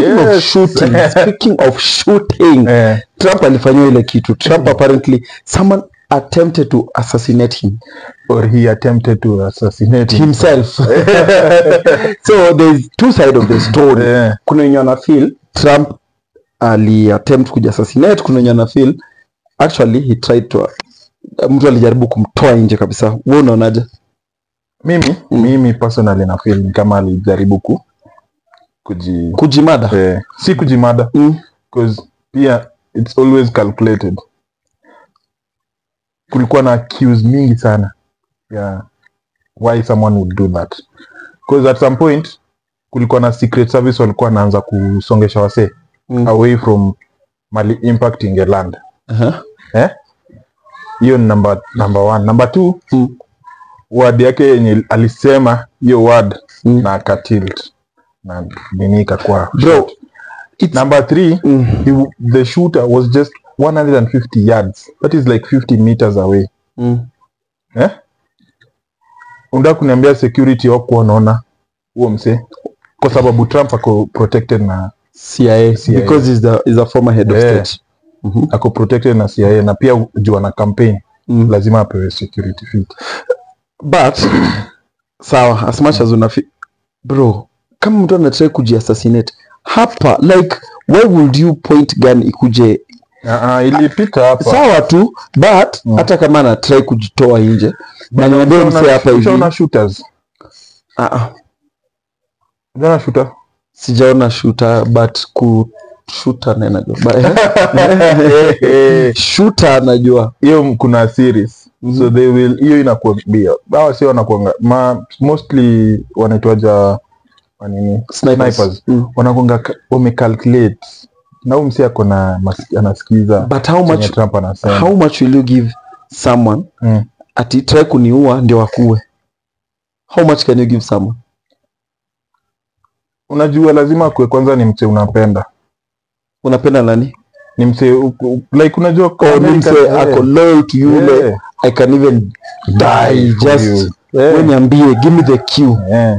speaking of Yes. shooting speaking of shooting Eh, trump alifanyiwa ile kitu trump apparently someone attempted to assassinate him or he attempted to assassinate him. himself so there's two side of the story Eh, kuna wenye wana feel trump ali attempt kuja assassinate kuna wenye wana feel actually he tried to mtu alijaribu kumtoa nje kabisa wewe unaonaje mimi mimi personally na feel ni kama alijaribu ku kuji kujimada eh, si kujimada mm. because pia it's always calculated kulikuwa na cues mingi sana yeah why someone would do that because at some point kulikuwa na secret service walikuwa wanaanza kusongesha wasee Mm. away from mali impact ingeland uh-huh. eh hiyo ni number number one number two Mm. word yake yenye alisema hiyo word Mm. na akatilt na nini ikakuwa bro it's number three mm. he, the shooter was just 150 yards that is like 50 meters away Mm. eh? unataka kuniambia security wakuwa wanaona huo msee kwa sababu trump ako protected na CIA, CIA. because he's the is a former head of Yeah. state Mhm. ako protected na cia na pia juu ana campaign Mm. lazima apewe security fit but sawa as much as unafi bro kama mtu anatrai kujiassassinate hapa like why would you point gun ikuje uh, ilipita hapa sawa tu but Mm. hata kama anatrai kujitoa nje na niambie Ushaona- mse hapa hivi ushaona shooters Ah, ah, ushaona shooter sijaona shooter but ku shooter na najua Ba- shooter najua hiyo kuna series so they will hiyo inakuambia hawa si wanakuanga ma mostly wanaitwaja wanini Snipers. snipers Mm. wanakuanga ka- wamecalculate na huyu msi ako na mas- anasikiza but how chenye much Trump anasema how much will you give someone mm. ati try kuniua ndio akue how much can you give someone unajua lazima kwe kwanza ni mse unapenda unapenda nani ni mse u- u- like unajua kwa or ni America- mse eh, ako loyal to yule eh, i can even die for just you. we Eh, niambie give me the cue eh.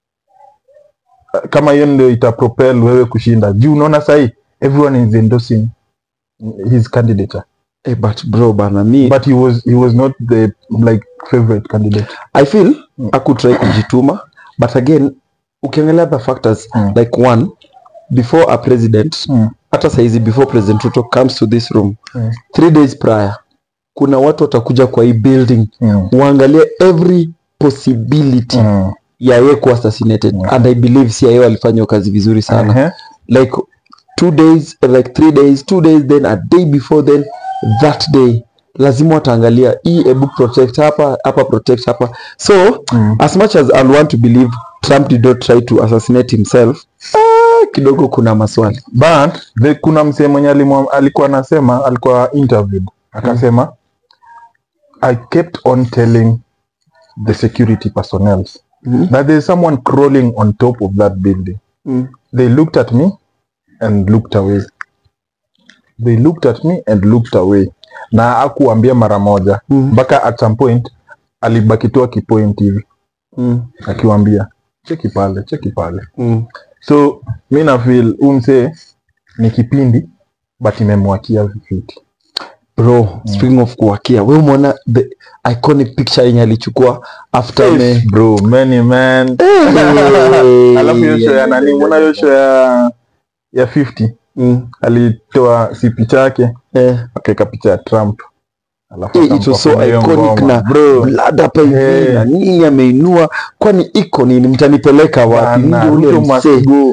kama hiyo ndio itapropel wewe kushinda juu unaona sahii everyone is endorsing his candidature eh, but bro bana mi but he was he was not the like favorite candidate i feel Mm. akutrai kujituma but again ukiangalia the factors Mm. like one before a president mm. hata saizi before president ruto comes to this room Mm. three days prior kuna watu watakuja kwa hii building Mm. uangalie every possibility Mm. ya ye kuwa assassinated Mm. and i believe cia walifanya hiyo kazi vizuri sana Ehe. like two days like three days two days then a day before then that day lazima wataangalia hii ebu protect hapa hapa protect hapa so Mm. as much as i want to believe trump did not try to assassinate himself ah, kidogo kuna maswali but the, kuna msee mwenye alimwa- alikuwa anasema alikuwa interviewed akasema i kept on telling the security personnel Mhm. that there's someone crawling on top of that building mm. they looked at me and looked away they looked at me and looked away na akuambia mara moja Mm. mpaka at some point alibaki tu akipoint hivi Mm. akiwambia cheki pale cheki pale Mm. so mi na feel huu msee ni kipindi but imemwakia vifiti bro speaking of kuwakia we umeona the iconic picture yenye alichukua after me bro many man Hey. alafu hiyo show ya nani mbona hiyo show ya ya 50 Mm. alitoa si picha yake Eh. akaweka picha ya trump alafu Eh, it was so akampa hiyo iconic ngoma. na bro blood hapa hivi Eh. na nini ameinua kwani iko nini mtanipeleka wapi Bana, Ndio ule Ruto must msee. go.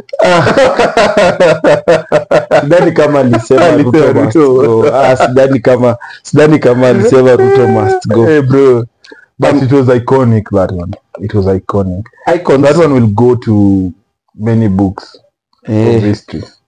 sidhani kama alisema Alisema Ruto must Ruto. go. Ah, sidhani kama sidhani kama alisema Ruto must go Eh, bro but it was iconic that one it was iconic Icons. that one will go to many books Eh, of history